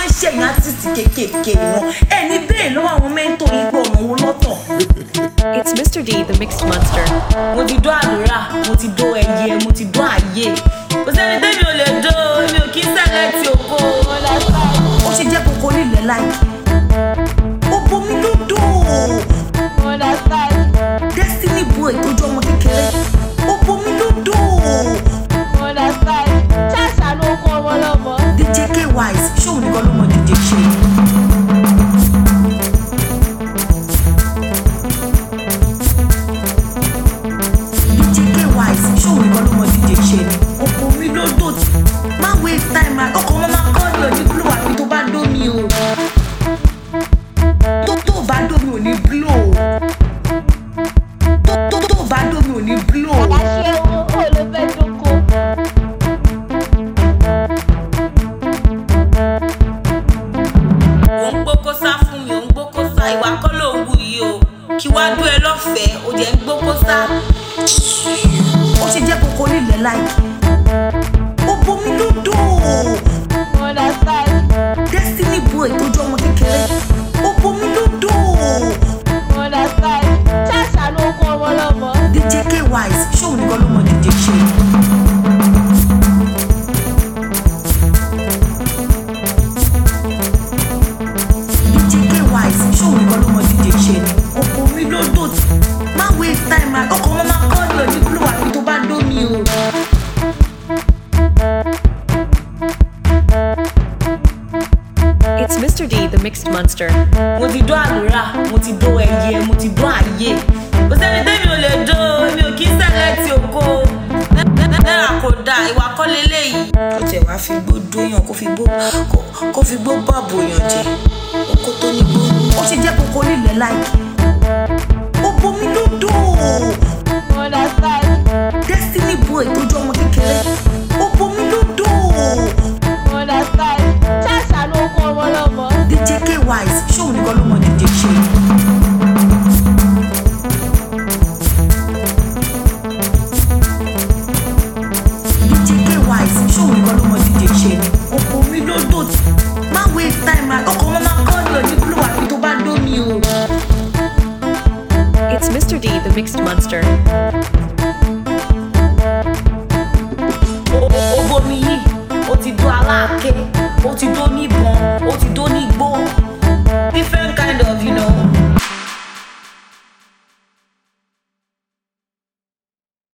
ṣẹ̀yìn artist kéékèèké wọn ẹni bẹ́ẹ̀ lọ́wọ́ àwọn mẹ́ńtò yìí pé ọ̀nà wo lọ́tọ̀. It's Mr. D, the mixed monster. mo ti dó àlùrà mo ti dó ẹyẹ mo ti dó àyè kò sẹ́ni tẹ́mi ò lè dó mi ò kí sẹ́lẹ̀ tí o kó. ó ṣe jẹ́ kókó nílẹ̀ láìkí ó bomi ló dò destiny boy tó jọ ọmọ kékeré ó bomi ló dò dj k wise ṣóun nìkan ló mọ dj ṣe. dj k wise ṣóun nìkan ló mọ dj ṣe ni ó bomi ló dò tí má waste time ma ọkọ̀ ọmọ máa kọ́ ni òní glo àfi tó bá dó mi o tó tó bá dó mi ò ní glo tó tó tó bá dó mi ò ní glo. ò ń gbókó sá fún mi ò ń gbókó sá ìwà kọ́ ló ń wù yìí o kí wá dún ẹ lọ́fẹ̀ẹ́ ó jẹ́ ń gbókó sá. ó ṣe jẹ́ kókó nílẹ̀ láìkí ó bomi ló dò destiny boy tó jọ ọmọ kékeré ó bomi ló dò dj k wise ṣóun nìkan ló mọ dj ṣe. dj k wise ṣóun nìkan ló mọ dj ṣe ni ó bomi ló dò tí má waste time ma ọkọ̀ ọmọ máa kọ́ ni òní glo àfi tó bá dó mi o. It's Mr. D, the mixed monster. mo ti dó àlùrà mo ti dó ẹyẹ mo ti dó àyè kò sẹ́ni tẹ́mi ò lè dó mi ò kí sẹ́lẹ̀ tí o kó náírà kò dáa ìwà kọ́ leléyìí. kó tẹ̀ wá fi gbó dóyàn kó fi gbó kó- kó fi gbó bàbò yàn jẹ oko tó ní gbó. ó ṣe jẹ́ kókó nílẹ̀ láìkí ó bomi ló dò